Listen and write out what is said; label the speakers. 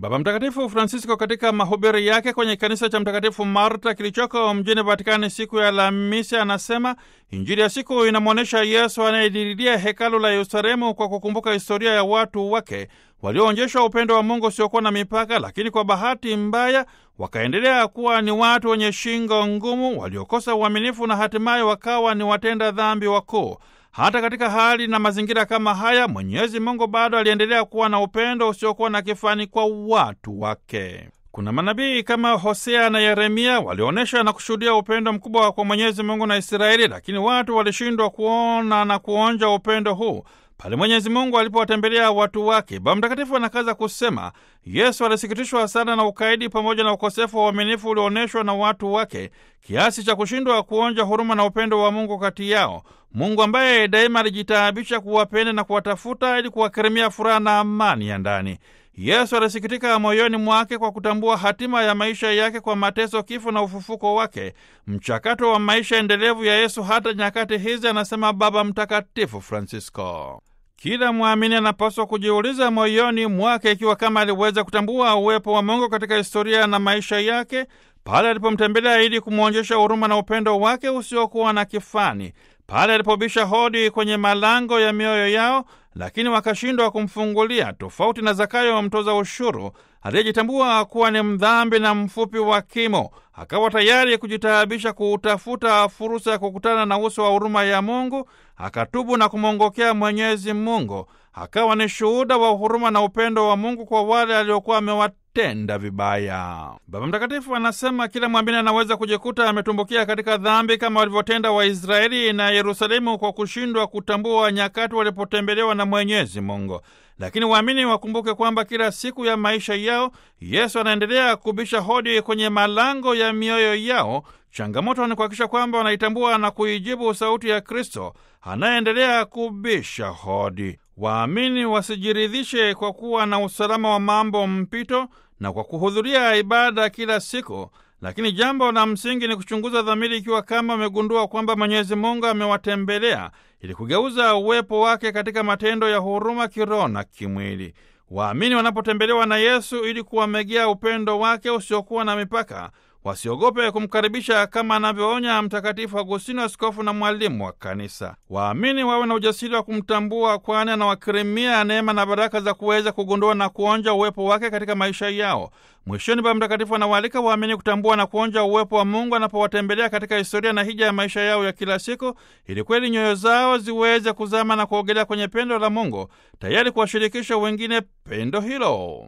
Speaker 1: Baba Mtakatifu Francisco katika mahubiri yake kwenye kanisa cha Mtakatifu Marta kilichoko mjini Vatikani siku ya Alhamisi anasema Injili ya siku inamwonyesha Yesu anayediridia hekalu la Yerusalemu kwa kukumbuka historia ya watu wake walioonyeshwa upendo wa Mungu usiokuwa na mipaka, lakini kwa bahati mbaya wakaendelea kuwa ni watu wenye shingo ngumu, waliokosa uaminifu na hatimaye wakawa ni watenda dhambi wakuu. Hata katika hali na mazingira kama haya, Mwenyezi Mungu bado aliendelea kuwa na upendo usiokuwa na kifani kwa watu wake. Kuna manabii kama Hosea na Yeremia walionyesha na kushuhudia upendo mkubwa kwa Mwenyezi Mungu na Israeli, lakini watu walishindwa kuona na kuonja upendo huu pale Mwenyezi Mungu alipowatembelea watu wake. Baba Mtakatifu anakaza kusema Yesu alisikitishwa sana na ukaidi pamoja na ukosefu wa uaminifu ulioonyeshwa na watu wake kiasi cha kushindwa kuonja huruma na upendo wa Mungu kati yao, Mungu ambaye daima alijitaabisha kuwapenda na kuwatafuta ili kuwakirimia furaha na amani ya ndani. Yesu alisikitika moyoni mwake kwa kutambua hatima ya maisha yake kwa mateso, kifo na ufufuko wake, mchakato wa maisha endelevu ya Yesu hata nyakati hizi, anasema Baba Mtakatifu Francisco. Kila mwamini anapaswa kujiuliza moyoni mwake ikiwa kama aliweza kutambua uwepo wa Mungu katika historia na maisha yake pale alipomtembelea ili kumwonyesha huruma na upendo wake usiokuwa na kifani, pale alipobisha hodi kwenye malango ya mioyo yao, lakini wakashindwa kumfungulia, tofauti na Zakayo mtoza ushuru aliyejitambua kuwa ni mdhambi na mfupi wa kimo, akawa tayari kujitaabisha kuutafuta fursa ya kukutana na uso wa huruma ya Mungu, akatubu na kumwongokea Mwenyezi Mungu, akawa ni shuhuda wa huruma na upendo wa Mungu kwa wale aliokuwa amewatenda vibaya. Baba Mtakatifu anasema kila mwamini anaweza kujikuta ametumbukia katika dhambi kama walivyotenda Waisraeli na Yerusalemu kwa kushindwa kutambua nyakati walipotembelewa na Mwenyezi Mungu. Lakini waamini wakumbuke kwamba kila siku ya maisha yao Yesu anaendelea kubisha hodi kwenye malango ya mioyo yao. Changamoto ni kuhakikisha kwamba wanaitambua na kuijibu sauti ya Kristo anayeendelea kubisha hodi. Waamini wasijiridhishe kwa kuwa na usalama wa mambo mpito na kwa kuhudhuria ibada kila siku, lakini jambo la msingi ni kuchunguza dhamiri, ikiwa kama wamegundua kwamba Mwenyezi Mungu amewatembelea ili kugeuza uwepo wake katika matendo ya huruma kiroho na kimwili. Waamini wanapotembelewa na Yesu ili kuwamegea upendo wake usiokuwa na mipaka, wasiogope kumkaribisha kama anavyoonya Mtakatifu Agustino, askofu na mwalimu wa Kanisa. Waamini wawe na ujasiri wa kumtambua, kwani anawakirimia neema na baraka za kuweza kugundua na kuonja uwepo wake katika maisha yao. Mwishoni, Baba Mtakatifu anawaalika waamini kutambua na kuonja uwepo wa Mungu anapowatembelea katika historia na hija ya maisha yao ya kila siku, ili kweli nyoyo zao ziweze kuzama na kuogelea kwenye pendo la Mungu, tayari kuwashirikisha wengine pendo hilo.